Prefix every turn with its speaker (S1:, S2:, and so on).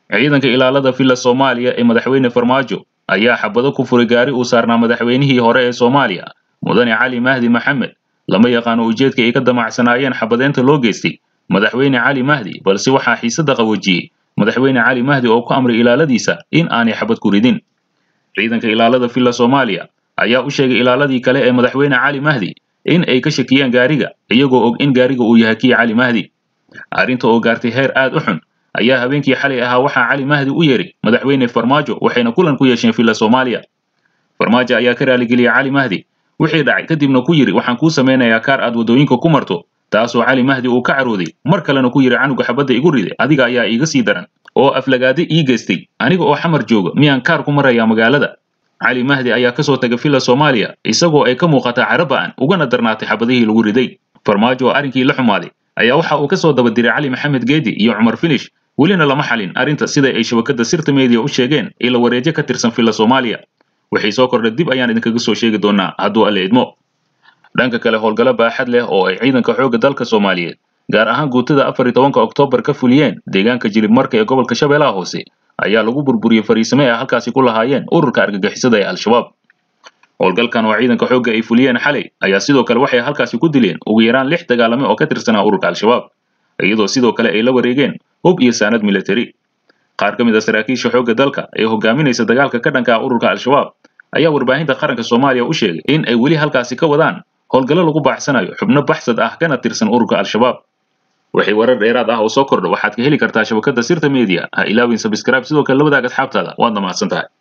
S1: ciidanka ilaalada villa soomaaliya ee madaxweyne farmaajo ayaa xabado ku furay gaari uu saarnaa madaxweynihii hore ee soomaaliya mudane cali mahdi maxamed lama yaqaano ujeedka ay ka damacsanaayeen xabadeynta loo geystay madaxweyne cali mahdi balse waxaa xiisada qawoojiyey madaxweyne cali mahdi oo ku amray ilaaladiisa in aanay xabad ku ridin ciidanka ilaalada villa soomaaliya ayaa u sheegay ilaaladii kale ee madaxweyne cali mahdi in ay ka shakiyeen gaariga iyagoo og in gaariga uu yahay kii cali mahdi arrinta oo gaartay heer aad u xun ayaa habeenkii xalay ahaa waxaa cali mahdi u yeeray madaxweyne farmaajo waxayna kulan ku yeesheen villa soomaaliya farmaajo ayaa ka raaligeliyey cali mahdi wixii dhacay kadibna ku yidhi waxaan kuu samaynayaa kaar aad waddooyinka ku marto taasoo cali mahdi uu ka carooday mar kalena ku yidhi canuga xabadda igu riday adiga ayaa iiga sii daran oo aflagaade ii geystay aniga oo xamar jooga miyaan kaar ku marayaa magaalada cali mahdi ayaa ka soo tagay villa soomaaliya isagoo ay ka muuqataa caraba'an ugana darnaatay xabadihii lagu riday farmaajo oo arrinkii la xumaaday ayaa waxa uu ka soo daba diray cali maxamed geedi iyo cumar finish welina lama xalin arrinta sida ay shabakadda sirta media u sheegeen ila wareejo ka tirsan villa soomaaliya wixii soo kordhay dib ayaan idinkaga soo sheegi doonaa hadduu alle idmo dhanka kale howlgallo baaxad leh oo ay ciidanka xoogga dalka soomaaliyeed gaar ahaan guutada afar iyo tobanka oktoobar ka fuliyeen deegaanka jilib marka ee gobolka shabeellaha hoose ayaa lagu burburiyey fariisimo ay halkaasi ku lahaayeen ururka argagixisada ee al-shabaab howlgalkan oo ciidanka xoogga ay fuliyeen xalay ayaa sidoo kale waxay halkaasi ku dileen ugu yaraan lix dagaalame oo ka tirsanaa ururka al-shabaab iyadoo sidoo kale ay la wareegeen hub iyo saanad militari qaar ka mid a saraakiisha xoogga dalka ee hogaaminaysa dagaalka ka dhanka ah ururka al-shabaab ayaa warbaahinta qaranka soomaaliya u sheegay in ay weli halkaasi ka wadaan howlgallo lagu baaxsanayo xubno baxsad ah kana tirsan ururka al-shabaab wixii warar dheeraad ah oo soo kordha waxaad ka heli kartaa shabakadda sirta media ha ilaawin sabscribe sidoo kale labadaaga asxaabtaada waad dhammaadsan tahay